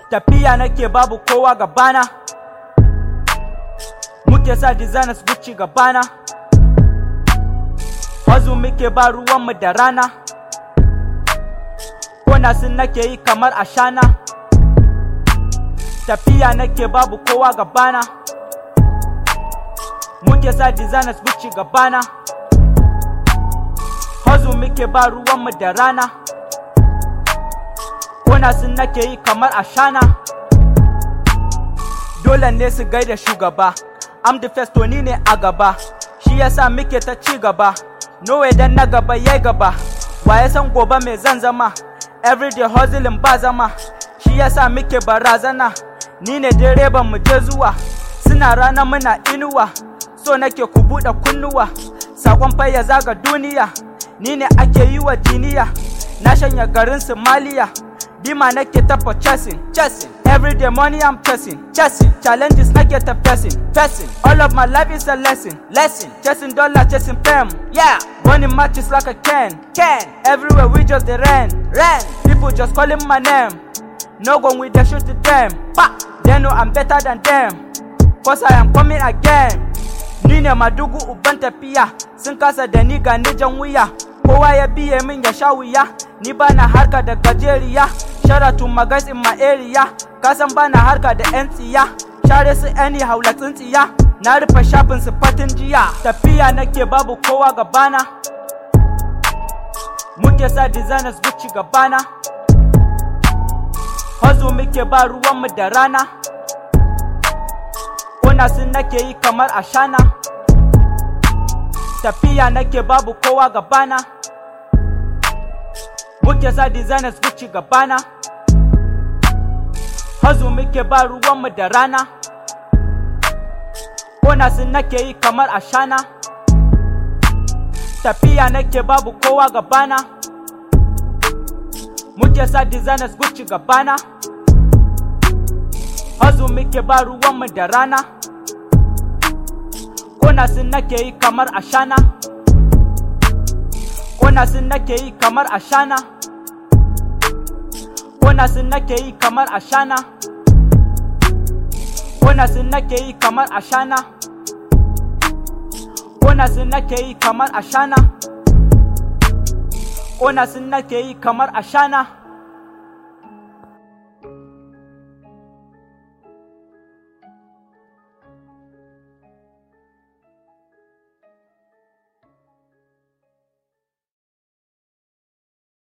tafiya nake babu kowa gabana muke sa designers Gucci gabana Wazu muke ba ruwanmu da rana Kona sun nake yi kamar ashana Tafiya nake babu kowa gabana Muke sa designers Gucci gabana Wazu muke ba ruwanmu da rana Kona sun nake yi kamar ashana Dole ne su gaida shugaba I'm the first to ni ne a gaba Shi yasa muke ta ci gaba Nowe dan na gaba yai gaba Waye san gobe mai zan zama Everyday hustling ba zama Shi yasa muke barazana Ni ne direban mu je zuwa Suna rana muna inuwa So nake ku buɗe kunnuwa Sakon fa ya zaga duniya Ni ne ake yi wa jiniya Na shanya garin Somalia Bima nake tafa chasing, chasing. Every day money I'm chasing, chasing. Challenges nake ta facing, facing. All of my life is a lesson, lesson. Chasing dollar, chasing fame, yeah. Running matches like a can, can. Everywhere we just the ran, ran. People just calling my name. No gun with the shoot to them, pa. They know I'm better than them, cause I am coming again. Ni ne madugu uban tafiya, sun kasa da ni ga ni jan wuya. Kowa ya biye min ya sha wuya, ni bana harka da gajeriya. Shara to my guys in my area, kasan bana harka da 'yan tsiya. Share su any haula tsintsiya, na rufe shafin su fatin jiya. Tafiya nake babu kowa gabana. Muke sa designers Gucci gabana. Hazo muke ba ruwanmu da rana. Kona sun nake yi kamar ashana. Tafiya nake babu kowa gabana. Muke sa designers Gucci gabana. Hazo muke ba ruwanmu da rana. Kona sun nake yi kamar ashana. Tafiya nake babu kowa gabana. Muke sa designers Gucci gabana. Hazo muke ba ruwanmu da rana. Kona sun nake yi kamar ashana. Kona sun nake yi kamar ashana. Kona sun nake yi kamar ashana. Kona sun nake yi kamar ashana. Kona sun nake yi kamar ashana. Kona sun nake yi kamar ashana.